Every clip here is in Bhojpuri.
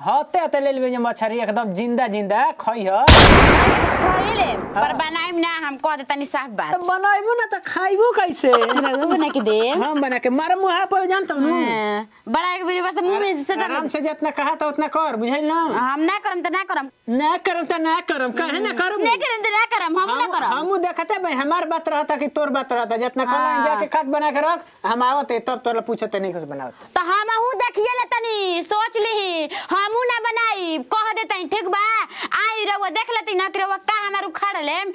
हते हते ले लेबे मछरी एकदम जिंदा जिंदा खई ह खइले पर बनाइम ना हम कह देतनी साफ बात तो बनाइबो ना तो खाइबो कैसे रघु बना के दे हम बना के मार मुहा पर जानत नु बड़ा के बेरी बस मुंह में से आराम से जितना कहा तो उतना कर बुझाइल ना हम ना करम त ना करम ना करम तो ना करम कहे ना करम नहीं करम त ना करम हम ना करम हम देखते भाई हमार बात रहता कि तोर बात रहता जितना कहला जाके काट बना के रख हम आवत है तब तोरा पूछते नहीं कुछ बनावत तो हम हूँ देखिए ले तनी सोच ली हमू ना बनाई कह देतई ठीक बा आई रहुआ देख लेती ना कि रहुआ का हमार उखाड़ लेम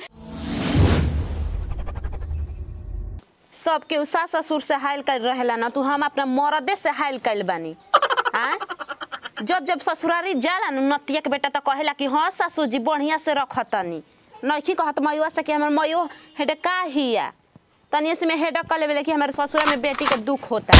सबके उ सास ससुर से हाइल कर रहेला ना तू हम अपना मरदे से हाइल कैल बानी आ जब जब ससुरारी जाला न नतिया के बेटा तो कहेला कि हाँ सासू जी बढ़िया से रखतनी नइखी कहत मयुआ से कि हमर मयो हेडे का हिया तनी से में हेडक कर लेवे कि हमारे ससुरा में बेटी के दुख होता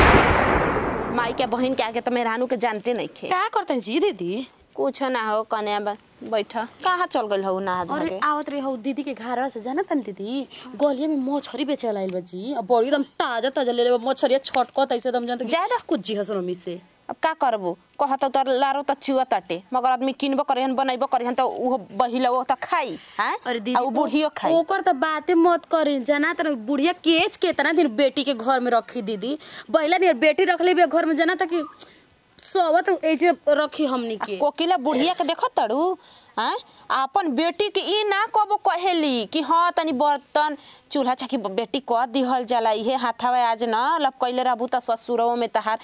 माई के बहन के आगे तो मेहरानू के जानते नहीं खे का करतन जी दीदी कुछ ना हो कने बैठ कहाँ चल गइल हो ना अरे के आवत रही हो दीदी के घर से जाना तन दीदी गलिया में मछरी बेचे लाइल बा जी अब बड़ी एकदम ताजा ताजा ले ले मछरिया छटकत ऐसे एकदम जानते ज्यादा कुछ जी हसन मी से अब का करबू कहत तो लारो त चुआ ताटे मगर आदमी किनबो करेहन बनैबो करेहन त उहो बहिला वो त खाई हैं अरे आ दीदी उ बुढ़ियो ओ- खाई ओकर तो बातें मत करी जाना तर बुढ़िया केच के इतना दिन बेटी के घर में रखी दीदी बहिला नहीं बेटी रख ले घर में जाना था कि सोवत ऐसे रखी हमनी के कोकिला बुढ़िया के देखत तड़ू हैं अपन बेटी के ई ना कबो कहेली कि हाँ तनी बर्तन चूल्हा चाकी बेटी क दिहल जाला इहे हाथावा आज न लब कइले रहबू त ससुरवा में तहार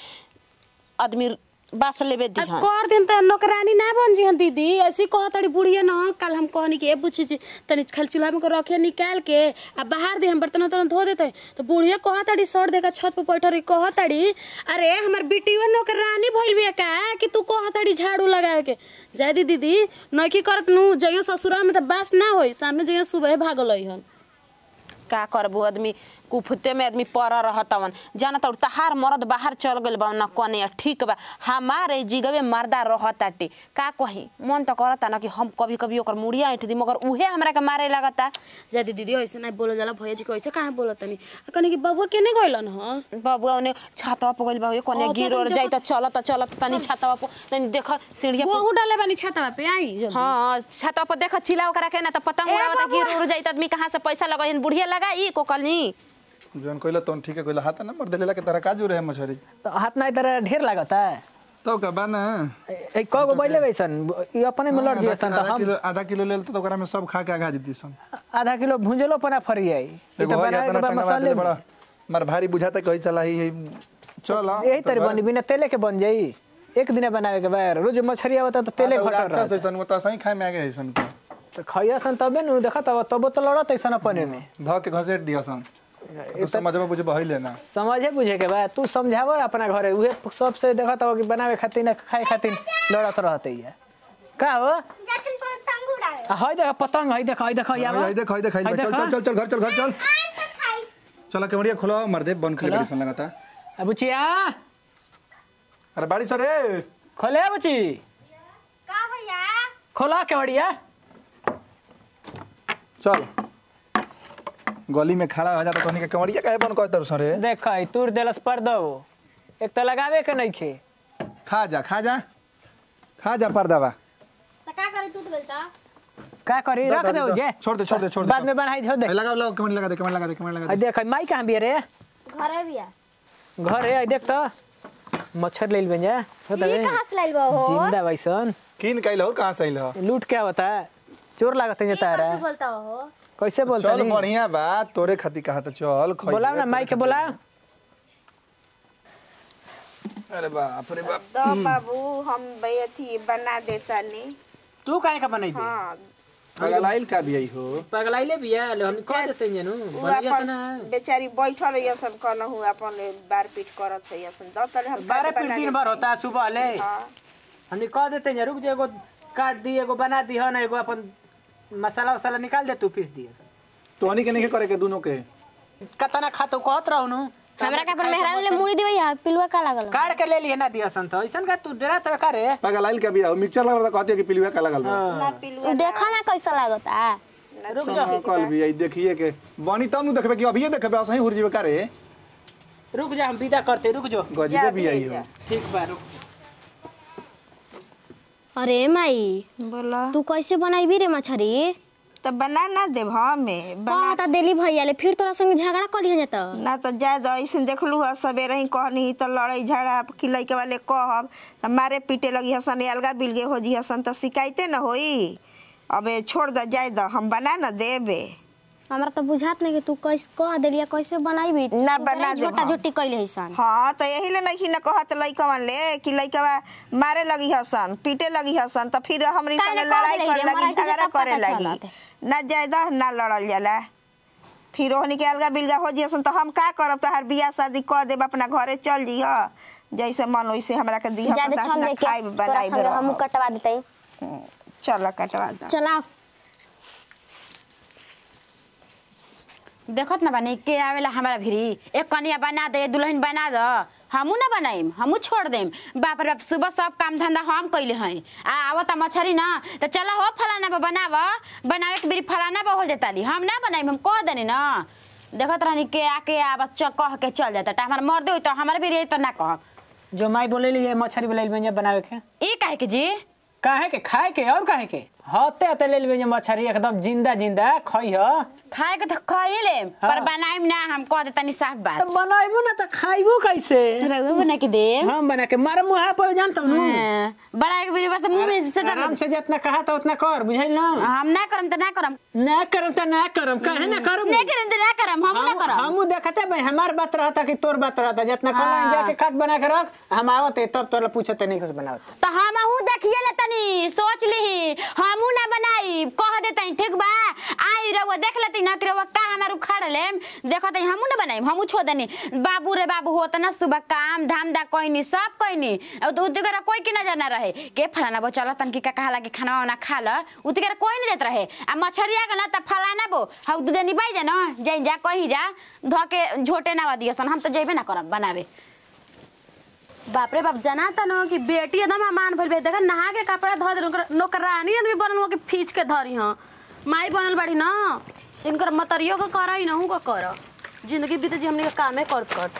आदमी बास लेबे आ दिहन कर दिन त नौकरानी ना बन जी दीदी ऐसी कह तड़ी बुढ़िया न कल हम कहनी कि ए बुझी जी तनी खल चूल्हा में को रखे निकाल के आ बाहर दे हम बर्तन उर्तन धो देते तो बुढ़िया कह तड़ी सर देकर छत पे बैठ रही कह तड़ी अरे हमर बेटिया नौकरानी भइल बिया का कि तू कह तड़ी झाड़ू लगाए के जाय दी दीदी नौकी करत नु जइयो ससुरा में त बास ना होई सामने जइयो सुबह भागल हन का करबू आदमी कुफते में आदमी पर रहतवन जाना तो तहार मरद बाहर चल गइल बा न कने ठीक बा हमारे जिगवे मर्दा रहताटे का कही मन तो करता ना कि हम कभी कभी ओकर मुड़िया ऐठ दी मगर उहे हमरा के मारे लगता जा दी दीदी ऐसे नहीं बोलो जाला भैया जी को ऐसे काहे बोलत तनी कनी कि बबुआ केने गइलन ह बाबुआ ओने छातवा पर गइल बा ओए कने अच्छा, गिर तुम और जाई त चलत चलत तनी छातवा पर तनी देख सीढ़िया पर बहु डाले बानी छाता पे आई जल्दी। हाँ छातवा पर देख चिल्ला ओकरा के ना त पतंग ए उड़ावता बाबुआ। गिर उड़ जाई त आदमी कहां से पैसा लगाइन बुढ़िया लगाई कोकलनी जौन कइला तौन ठीक है कइला हाथ ना मर देलेला के तारा काजू रहे मछरी तो हाथ ना इधर ढेर लागता है तो का बा ना ए कौ गो बैले वैसन ई अपने में लड़ आधा दियसन तो आधा हम किलो आधा किलो लेल तो ओकरा में सब खा के आगा जीती सन आधा किलो भुंजलो पना फरी आई ई एगो तो हो बनाए जाता के ना बाद टंगा मसाले दे बड़ा मार भारी बुझाता कहीं चला ही चल यही तरह बनी बिना तेले के बन जाई एक दिन बनावे के बाद रोज मछरी आवता तो तेले घटर अच्छा रहता जैसन वो तो सही खाए में आगे है सन तो खइया सन तबे नु देखा तब तबो तो लड़त ऐसा अपने में ध के घसेट दिया सन तो समझबा बुझे बहिले ना समझे बुझे के बाद तू समझाव अपना घरे उहे सबसे देखा तब कि बनावे खातिर ना खाए खातिर लड़त रहते है का हो आ, हई देख पतंग हई देख हई देख हई आवा। आई देख आई देख आई हई चल देख, चल चल चल घर चल घर चल चला केवड़िया खोलो मर दे बन खले खोलो। बड़ी सन लगाता आ, बुचिया अरे बाड़ी सर रे खोले आ, बुची का भैया खोला केवड़िया चल गली में खड़ा हो जाता तोहनी के केवड़िया काहे बन कहतर सर रे देख हई तूर देलस पर दो एक तो लगावे के नहीं खे खा जा खा जा खा जा पर्दावा त का करे टूट गइल त का करी दो, रख दो, दे दो। जे छोड़ दे, छोड़ दे, छोड़ दे, बाद छोड़। में बनाई झो दे ए, लगा लगा कमेंट लगा दे कमेंट लगा दे कमेंट लगा हई दे देख हई माई कहाँ बिया रे घरे बिया घर है हई देख तो मच्छर ले बन जा हो ई तबे कहां से लाइल बा हो जिंदा वैसन किन कैल हो कहां से आइल हो लूट क्या होता है चोर लागत है तारा कैसे बोलता हो कैसे बोलता चल नहीं बढ़िया बा तोरे खातिर कहा था चल खइए, बोलाओ ना तोरे माई के खातिर। बोलाओ अरे बाप रे बाप तो बाबू हम बे- अथी बना देतानी तू काहे का बनाई हाँ पगल आइल का भी आई हो पगलाइले बिया ले हम कह देते हैं नु उ बढ़िया अपन ना बेचारी बैठल रही सन कहू अपन बार पीट करत है सन दो तले हम बारह बना फिर दिन देते। भर होता है सुबह ले हाँ हमने कह देते हैं रुक जा एगो काट दी एगो बना दी है ना एगो अपन मसाला वसाला निकाल दे तू पीस दिए तोहनी के नहीं करे के दोनों के कतना खा तो कहत रहू नु हमरा का अपन मेहरान ले मुड़ी देबै या पिलुआ का लागल काट के ले लिए ना दिया सन तो ऐसन का तू डरा तो का रे पगल आइल का भी आओ मिक्सचर लगा रहा कहते कि पिलुआ का लगल बा ना पिलुआ देखा ना कैसा लागता रुक जा कल भी आई देखिए के बनी तब नु देखबे कि अभी देखबे सही हुर जीवे का रे रुक जा हम विदा करते रुक जो गजबे भी आई हो जा। ठीक बा रुक अरे माई बोला तू कैसे बनाई रे मछरी तो बना ना देव हमें बना बना देली भैया ले फिर तोरा संग झगड़ा करी जाता ना तो जाए दो ऐसे देखलू है सवेरे ही कहनी तो लड़ाई झगड़ा कि लड़के वाले कहब तो मारे पीटे लगी हसन अलगा बिलगे हो जी हसन तो शिकायते न होई अबे छोड़ दो जाए दो हम बना न देबे हमरा तो बुझात नहीं कि तू कैसे कह देलिया कैसे बनाई ना बना देब झोटा हम। झोटी कैले हसन हाँ तो यही ले नहीं न कहत लइकवन ले कि लइकवा मारे लगी हसन पीटे लगी हसन तो फिर हमरी काहे संगे ना लड़ाई कह करे देली, लगी हमरा के झगड़ा तब पता करे लगी चलत। ना जाए दो ना लड़ल जाला फिर ओहनी के अलगा बिलगा हो जियसन तो हम का करब तो हर बियाह शादी कह देब अपना घरे चल जीह जैसे मन वैसे हमरा के दी हसन ज्यादा तो छन अपना लेके खाई तोरा बनाई संग हम कटवा देते चल कटवा दो चला देखत ना बनी के आवेला हमारा भिरी एक कनिया बना दे दुल्हन बना दो हमू ना बनाइम हमू छोड़ देम बाप रे बाप सुबह सब काम धंधा हम कैले हैं आ आवता मछरी ना तो चला हो फलाना पर बनाव बनावे के बेरी फलाना पर हो जाता ली हम ना बनाइम हम कह देनी ना देखत रहनी के आके आ बच्चा कह के चल जाता ता हमार मर्दे होई तो हमारे बेरी तो ना कह जो माई बोले ये मछली बोले में बनावे के ई काहे के जी काहे के खाए के और काहे के हते हते ले लेबे मछली एकदम जिंदा जिंदा खई ह खाए के तो खाई ले पर बनाइम ना हम कह देता नी साफ बात तो बनाइबो ना तो खाइबो कैसे रघु बना के दे हम बना के मारे मुहा पर जानत हूं हाँ, बड़ा के बेरी बस मुंह में से आराम से जितना कहा था उतना कर बुझाइल ना हम ना करम तो ना करम ना करम तो ना करम काहे ना करम नहीं करम तो ना करम हम ना करम हम देखते भाई हमार बात रहता कि तोर बात रहता जितना कहला जाके खाट बना के रख हम आवत तब तोरा पूछते नहीं कुछ बनावत तो हम हूँ देखिए ले तनी सोच ली हमू ना बनाई कह देते ठीक बा आई रहुआ देख लेती ना कि रहुआ का हमार उखाड़ ले देखो तई हमू ना बनाई हमू छोड़ देनी बाबू रे बाबू होत ना सुबह काम धाम दा कोई सब कोई तो उतगरा कोई की नजर ना रहे के फलाना बो चल तन की का कहाला कि खाना वाना खा ल उतगरा कोई नहीं जात रहे आ मछरिया के ना त फलाना बो हउ दूध निबाई जा ना जाई जा कहीं जा ध के झोटे ना दियसन हम तो जइबे ना करब बनावे बाप रे बाप जाना था ना कि बेटी एकदम अमान भइल बे देखा नहा के कपड़ा धो दे नौकर- नौकरानी आदमी बनल हुआ कि फीच के धरी हाँ माई बनल बाड़ी ना इनकर मतरियो के कर ही नहू का कर जिंदगी बीते जी हमने के कामे कर कर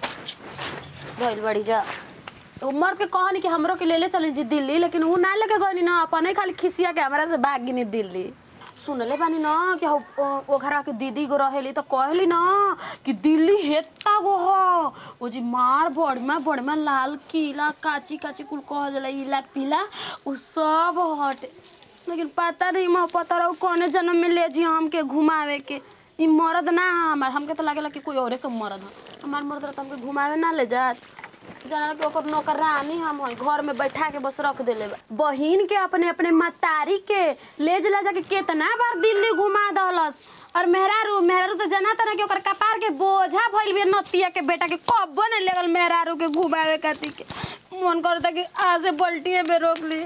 भइल बाड़ी जा तो मर के कहनी कि हमरो के ले ले चली जी दिल्ली लेकिन ऊ ना लेके गनी ना अपने खाली खिसिया के हमरा से भाग गिनी दिल्ली सुनले बानी ना कि हौ- ओ- ओ घरा के दीदी गो रहेली तो कहली ना कि दिल्ली हेता गो हो ओ जी मार बड़मा बड़मा लाल किला काची काची कुल कह जला इला पीला उ सब हटे लेकिन पता नहीं मैं पता रहो कौने जन्म में ले जी हमके घुमावे के ई मर्द ना हमार हमके तो लागेला कि कोई औरे के मर्द ह हमार मर्द रह हमके घुमावे ना ले जात जाना कि ओकर नौकरानी हम हई घर में बैठा के बस रख देले बा। बहिन के अपने अपने मतारी के ले जला जाके केतना बार दिल्ली घुमा दहलस और मेहरारू मेहरारू तो जाना था ना कि ओकर कपार के बोझा भइल बिया नतिया के बेटा के कब्बो नहीं लगल मेहरारू के घुमावे खातिर के मन करता कि आज से पलटिए में रोक ली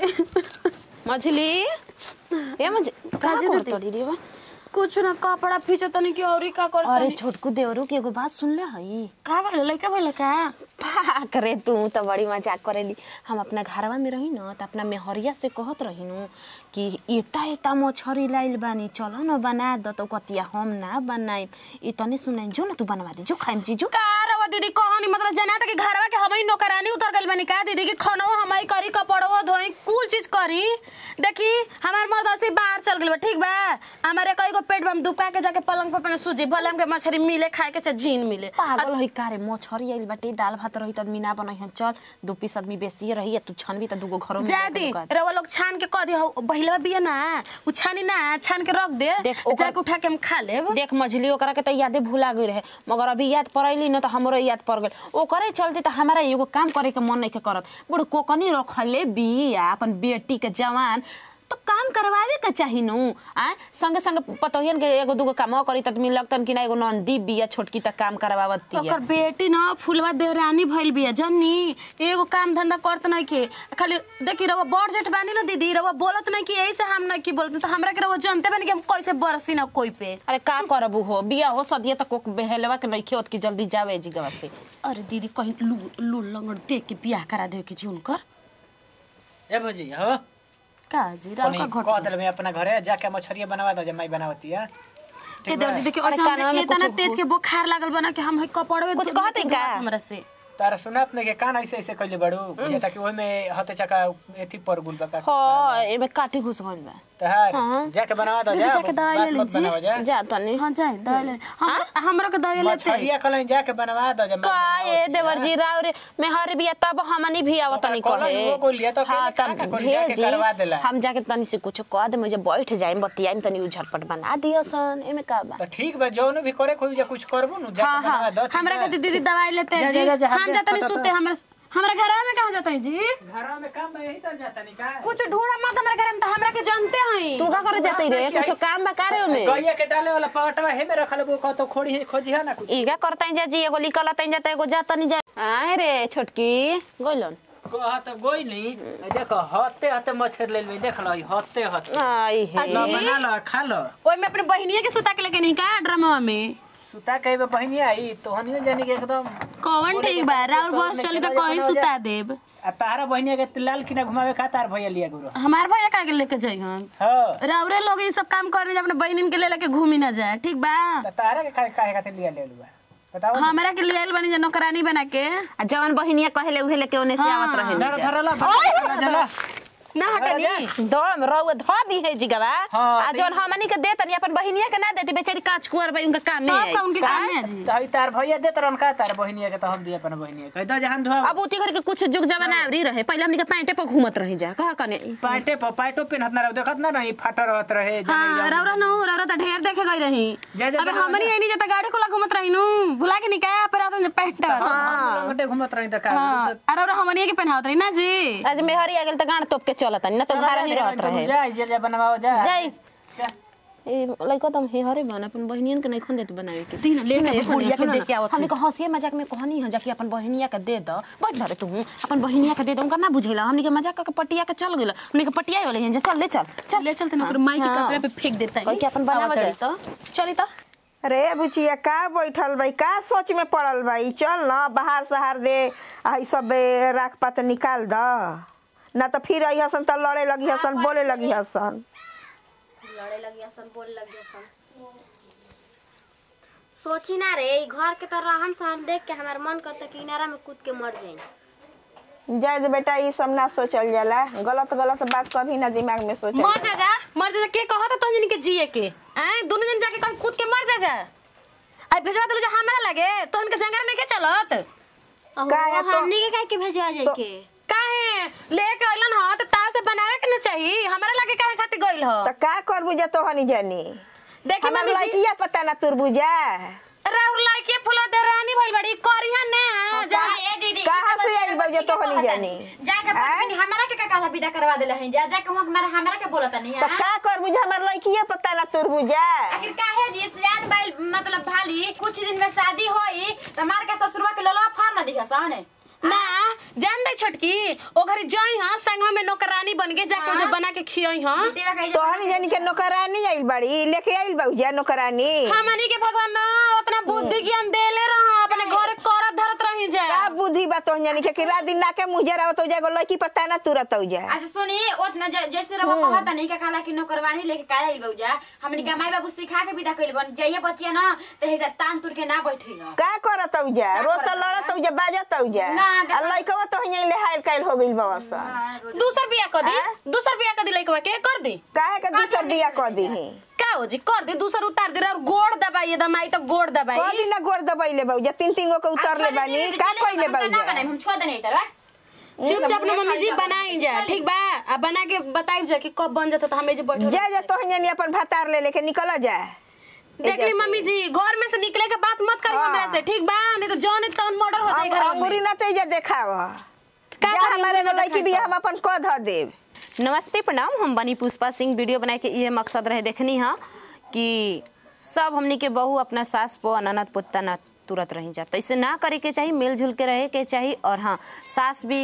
मछली ए मछ का काजी करत दीदी? रे बा कुछ ना कपड़ा फीचो तनी कि औरी का करता अरे छोटकू देवरू के एगो बात सुन ले हई का भइल लइका भइल का पाक रे तू तो बड़ी मजाक करेली हम अपना घरवा में रही न त अपना मेहरिया से कहत रही न कि एता एता मछरी लाइल बानी चलो न बना द तो कतिया हम ना बनाई ई तने सुनाई जो न तू बनवा दे जो खाइम चीजो का रवा दीदी कहानी मतलब जाना था कि घरवा के हमई नौकरानी उतर गइल बानी का दीदी कि खानो हमई करी कपड़ो धोई कुल चीज करी देखी हमार मर्द ऐसे ही बाहर चल गइल बा ठीक बा हमारे कई गो पेट बम दुपा के जाके पलंग पर अपने सूजी भले हमके मछली मिले खाए के चाहे झीन मिले पागल हई का रे मछरी आइल बाटे दाल भात रही त आदमी ना बनई हन चल दू पीस आदमी बेसी रही या तू छनबी त दूगो घरों में जादी लेके ढुका दे। रवा लोग छान के कह दियो बहिलवा बिया ना उ छानी ना छान के रख दे देख, ओकर- जाके उठा के हम खा लेब देख मछली ओकरा के तो यादे भुला गई रहे मगर अभी याद पड़ैली न तो हमरो याद पड़ गई ओकरे चलते तो हमारा एगो काम करे के मन नहीं करत बड़ कोकनी रखले बिया अपन बेटी के जवान तो काम करवावे के चाही नु आ संगे संगे पतोहियन के एगो दूगो काम करी त मिल लगतन कि ना एगो नंदी बिया छोटकी त काम करवावती ओकर बेटी ना फुलवा देवरानी भइल बिया जन्नी एगो काम धंधा करत नहीं के खाली देखी रवा बड़ जेठ बानी ना दीदी रवा बोलत नहीं कि यही से हम नहीं की बोलत तो हमरा के रवा जानते बानी कि हम कैसे बरसी ना कोई पे अरे का करबू हो बिया हो सदिया त कोक बेहलवा के नइखे होत कि जल्दी जावे जिगवा से अरे दीदी कहीं लू लू लंगड़ देख के बियाह करा देवे के जी उनकर ए भौजी हो का जी राव कोनी का कह घट देले मैं अपना घरे जाके मछरिया बनवा दो जमाई बनावती है के देवर दीदी के अरे ऐसे कानवा हमरे में इतना कुछ तेज के बुखार लागल बना कि हम है कपड़वे कुछ धो- कहते धोत का? हमरा से तारा सुनात नहीं के कान ऐसे ऐसे कइले बड़ू ये ताकि ओइ में हते चका एथी पर गुल बका हाँ एमे काटी घुस गइल बा तहार जाके बनावा दो जा जाके दवाई बात ले मत लीजिए। बनावा जा जा तनी हाँ जाए दवाई ले हम हमरो के दवाई लेते मछरिया कल जाके बनवा दो जा का ये देवर जी राव रे मैं हर बिया तब हमनी भी आवत तनी ओकरा कहे कॉलेज वो कोई लिया तो हाँ अकेले तब खा के कोई जाके भेजी करवा देला। हम जाके तनी से कुछ कह दे मुझे बैठ जाए बतियाई तनी उ झटपट बना दियो सन एमे का बा तो ठीक बा जौन भी करे कोई जा कुछ करबो नु हाँ, जाके हाँ, बनवा दो ठीक हमरा बा? के दीदी दवाई लेते जा, हैं जा, जी जा, जा, हम जा, जाते नहीं फटाफट। सुते हमरा हमरा घर में कहाँ जाते हैं जी घरवा में काम बा यही तो जाता नहीं का कुछ ढूंढा मत हमरा घर में तो हमरा के जानते हैं तू का करे जाते रे कुछ काम बा करे ओमे गैया के डाले वाला पावटवा हे में रखल वो कह तो खोड़ी खोजी है ना कुछ इगा करता जा जी एगो निकल तई जाता एगो जाता नहीं जा आए रे छोटकी गोलन कह तो गोई नहीं देखो हते हते मछर ले ले देख लो हते हते आई हे लो बना लो खा लो ओए में अपने बहनिया के सुता के लेके नहीं का ड्रामा में सुता कहीं पे बहनी आई तो हनियो जानी के एकदम कौन ठीक बा राउर बस चली तो कहीं सुता देब आ तारा बहनिया के लाल किना घुमावे खा तार भैया लिया गुरु हमार भैया का के लेके जाई हम हो राउरे लोग ये सब काम करने अपने बहनिन के ले लेके घूमी ना जाए ठीक बा तो तारा के काहे काहे खातिर लिया ले लुआ बताओ हमरा के लिए बनी जा नौकरानी बना के आ जवन बहिनिया कहले उहे लेके ओने से आवत रहे धर धरला धरला जला ना हटनी दम रउए ध दी है जिगवा हाँ, आ जवन हमनी के देतनी अपन बहिनिया के ना देती बेचारी काच कुवर बई उनका काम में तब आई का उनके काम है जी तो हई तार भैया देत रहन का तार बहनिया के तो हम दिए अपन बहनिया कह दो जहां धोआ अब उती घर के कुछ जुग जमाना आवरी रहे पहले हमनी के पैंटे पर घूमत रही जा कहा कने पाटे पर पाटो पेनहत ना रहो देखत ना नहीं फाटा रहत रहे हाँ रौरा न रौरा तो ढेर देखे गई रही जा, जा, अबे जा, हमनी आई नहीं जाता गाड़ी को घूमत रही नु भुला के निकाय पर आता पैंट हां लंगटे घुमत रही त का हां अरे रौरा हमनी के पहनावत रही ना जी आज मेहरी आ गेल त गांड तोप के चलत ना तो घर ही रहत रहे जा जे जे बनवाओ जा जाई ए लइका तुम हे हरे बन अपन बहनियन के नहीं खोन देत बनावे के तीन ले के बुढ़िया के देख के आवत हमनी को हंसिए मजाक में कहनी है जाके अपन बहनिया के दे द बैठ धरे तू अपन बहनिया के दे दो उनका ना बुझेला हमनी के मजाक के पटिया के चल गेल हमनी के पटिया होले हैं चल ले चल चल ले चलते ना माई के कपड़े पे फेंक देता है कोई के अपन बनावा जाए तो चली तो अरे बुचिया का बैठल बाई का सोच में पड़ल बाई चल न बाहर सहार दे आई सब ए, राख पात निकाल द ना तो फिर आई हसन तो लड़े लगी हसन बोले लगी हसन लड़े लगी असन बोले लगी असन सोची ना रे ई घर के तो रहन सहन देख के हमार मन करता कि इनारा में कूद के मर जाई जाए दे बेटा ये सब ना सोचल जाला गलत गलत बात कभी ना दिमाग में सोचल मर जा जा मर जा जा के कहत तो जन के जिए के आए दोनों जन जाके कहीं कूद के मर जा जा आई भेजवा दलो जा हमरा लगे तो इनके जंगल में के चलत का है तो- हमनी के काहे के भेजवा जाई के काहे लेके अइलन ह त ताव से बनावे के न चाहिए हमरा लगे काहे खातिर गइल ह तो का करबू जा तो हनी जानी देखी हमार मम्मी जी लड़किया पता ना तुरबुजा राउर लाइके फुला दे रानी भइल बड़ी करिया ने जा ए दीदी कहाँ से आई बउजा तो हनी जानी जाके बनी हमरा के का कहला विदा करवा देला है जा जाके वहां हमारा हमरा के बोलता नहीं तो का करबू जा हमार लड़किया पता ना तुरबुजा आखिर काहे जी सियान बाइल मतलब भाली कुछ दिन में शादी होई त हमार के ससुरवा के ललवा फार ना दिखा साने ना जान दे छोटकी ओ घरी जई हां संगवा में नौकरानी बन के जाके जो बना के खियई हां देवा कहे तो हनी जानी के नौकरानी आइल बड़ी लेके आइल बउजा नौकरानी हमनी के भगवान ना उतना बुद्धि ज्ञान देले रहा अपने घर करत धरत रही जा का बुद्धि बा तो जानी के कि रात दिन नाके मुजर आवत हो जाएगो लड़की पता ना तुरत हो जाए अच्छा सुनी ओतना ज- जैसे रहो कहता नहीं का कहला कि नौकरवानी लेके काहे आइल बउजा हमनी के माई बाबू सिखा के विदा कइल बन जाइए बचिया ना त हेजा तान तुर के ना बैठी ना का करत हो जा रोत लड़त हो जा बाजत हो जा ना, देखो- आ लड़कवा तो यहाँ ले हाइल काइल हो गइल बाबा सा दूसर बिया कर दी दूसर बिया कर दी लइकवा के कर दी काहे के दूसर बिया क दीही का हो जी कर दे दूसर उतार दे और गोड़ दबाइए दमाई तो गोड़ दबाई कदी ना गोर दबैले बउजा तीन तीन गो के उतर ले बानी का कइले ना बउजा बनाई हम छोड़ देने इधर चुपचाप ना मम्मी जी बनाई जा ठीक बा अब बना के बताई जा कि कब बन जाता तो हमें जे बैठो जा जा तो जानी अपन भातार ले लेके निकल जा देख ली मम्मी जी घर में से निकले के बात मत करी हाँ। हमरा से ठीक बा नहीं तो जौन तौन मर्डर हो जाए घर में अंगूरी ना ते जा देखाव का जा करी हमारे अंगूरी ना लड़की भी हम अपन क ध देब नमस्ते प्रणाम हम बनी पुष्पा सिंह वीडियो बनाए के ये मकसद रहे देखनी है कि सब हमनी के बहू अपना सास पो अननत पुत्ता ना तुरत रही जा तो इसे ना करे के चाहिए मिलजुल के रहे के चाहिए और हाँ सास भी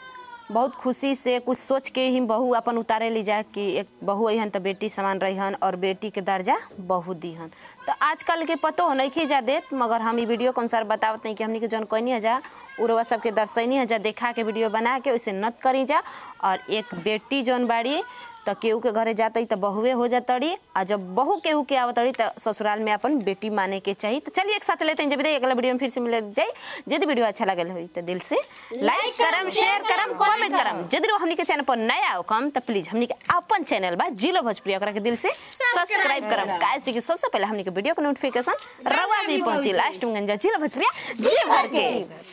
बहुत खुशी से कुछ सोच के ही बहू अपन उतारे ली जा कि एक बहू अहन तो बेटी समान रहीहन और बेटी के दर्जा बहू दीहन तो आजकल के पतो हो नहीं जा देत मगर हम ई वीडियो के अनुसार बतावत नहीं कि हमनी के जौन कहनी जा उरवा सबके दर्शनी है जा देखा के वीडियो बना के वैसे नत करी जा और एक बेटी जौन बाड़ी तो केहू के घरे जातई तो बहुए हो जातड़ी आ जब बहू केहू के आवतड़ी तो ससुराल में अपन बेटी माने के चाहिए तो चलिए एक साथ लेते हैं जब भी अगला वीडियो में फिर से मिले जाए यदि वीडियो अच्छा लगल हो तो दिल से लाइक करम शेयर करम कमेंट करम यदि हमनी के चैनल पर नया हो कम तो प्लीज हमनी के अपन चैनल बा जिलो भोजपुरी ओकरा के दिल से सब्सक्राइब करम काहे कि सबसे पहले हमनी के वीडियो के नोटिफिकेशन रवा भी पहुंची लास्ट में गंजा जिलो भोजपुरी जी भर के